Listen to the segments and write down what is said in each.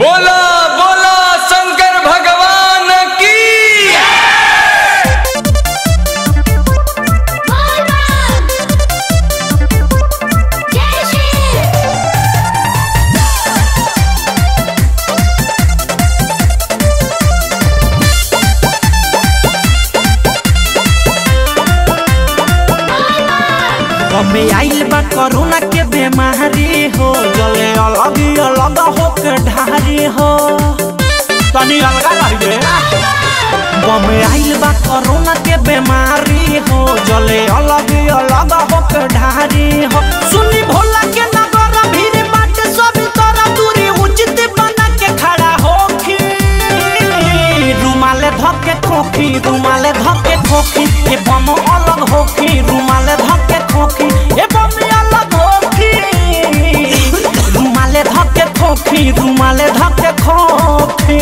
बोला बोला शंकर भगवान की जय श्री हमे आइल बा कोरोना के बीमारी हो जले अलग अलग हो के ढारी हो तनी अलगा रही दे बमे आइल बा कोरोना के बीमारी हो जले अलग अलग हो के ढारी हो सुनी भोला के नगर भीड़ बाटे सब तरह दूरी उचित बना के खड़ा होखी रुमाले धके खोखी रुमाले धके खोखी ए बम अलग होखी रुमाले धके खोखी ए बम अलग होखी रुमाले धके खोखी रुमाले धके खोखी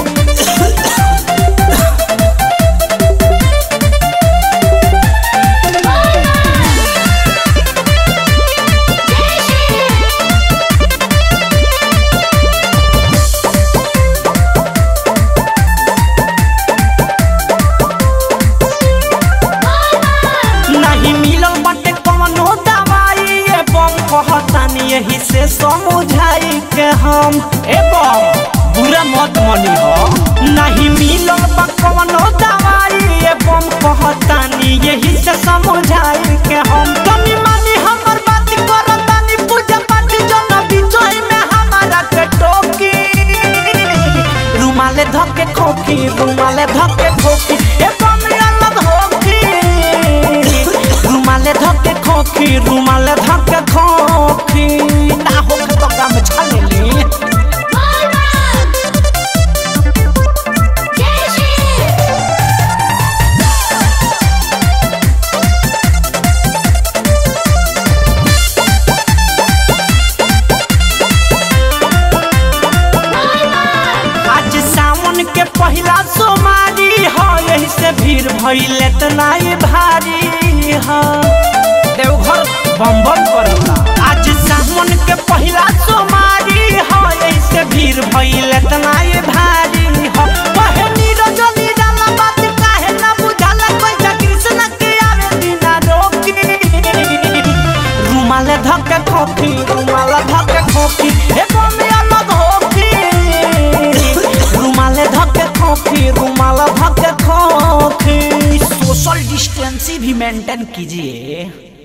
नहीं मिलल बाटे कवनो दवाई ए बम कहतानी यही से समझाई के हम ए बम बुरा मत मनी हो नहीं मिलल बा कवनो दवाई ए बम कहतानी यही से समझाई के हम तनी मानी हमर बात करतानी पूजा पाठ जन बिचोई में हमारा के टोकी रुमाले धके खोखी रुमाले धके खोखी ए बम अलग होखी रुमाले धके खोखी रुमाले धके खोखी ना होके तो गम छलेली जय श्री आज सावन के पहला सोमारी हो यही से भीड़ भइले इतना ही भारी हो देवघर बम बम करता आज सावन के पहला सोमारी हो यही से भीड़ भइले इतना ही भारी हो कहे नीरज निराला बात काहे ना बुझाला कोई कृष्ण के आवे बिना रोकी रुमाले धके खोखी रुमाले धके खोखी ए बमे अलग होखी रुमाले धके खोखी रुमाले धके खोखी सोशल डिस्टेंस भी मेंटेन कीजिए